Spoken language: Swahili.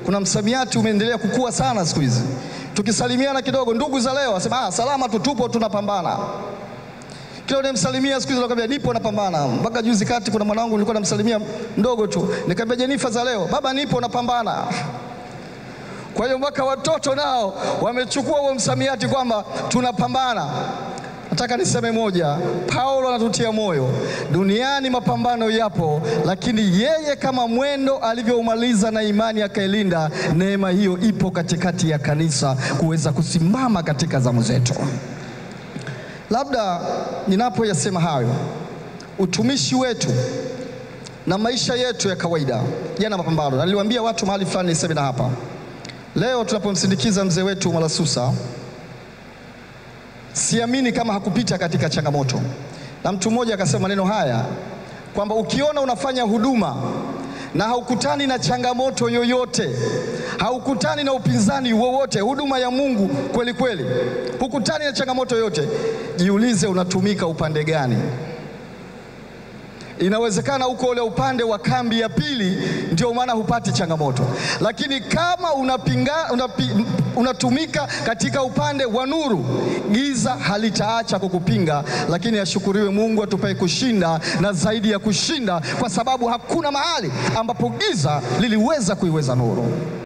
kuna msamiati umeendelea kukua sana siku hizi. Tukisalimiana kidogo, ndugu za leo wasema ah, salama tu, tupo tunapambana. Kila unayemsalimia siku hizi anakuambia nipo napambana. Mpaka juzi kati kuna mwanangu nilikuwa namsalimia mdogo tu, nikamwambia Jenifa za leo, baba nipo napambana. Kwa hiyo mpaka watoto nao wamechukua huo msamiati kwamba tunapambana. Nataka niseme moja, Paulo anatutia moyo. Duniani mapambano yapo, lakini yeye kama mwendo alivyoumaliza na imani akailinda, neema hiyo ipo katikati ya kanisa kuweza kusimama katika zamu zetu. Labda ninapoyasema hayo, utumishi wetu na maisha yetu ya kawaida yana mapambano, na niliwaambia watu mahali fulani, niseme na hapa leo tunapomsindikiza mzee wetu Malasusa siamini kama hakupita katika changamoto. Na mtu mmoja akasema maneno haya kwamba ukiona unafanya huduma na haukutani na changamoto yoyote, haukutani na upinzani wowote, huduma ya Mungu kweli kweli, hukutani na changamoto yoyote, jiulize unatumika upande gani? Inawezekana uko ule upande wa kambi ya pili, ndio maana hupati changamoto. Lakini kama unapinga, unapi, unatumika katika upande wa nuru, giza halitaacha kukupinga. Lakini ashukuriwe Mungu atupae kushinda na zaidi ya kushinda, kwa sababu hakuna mahali ambapo giza liliweza kuiweza nuru.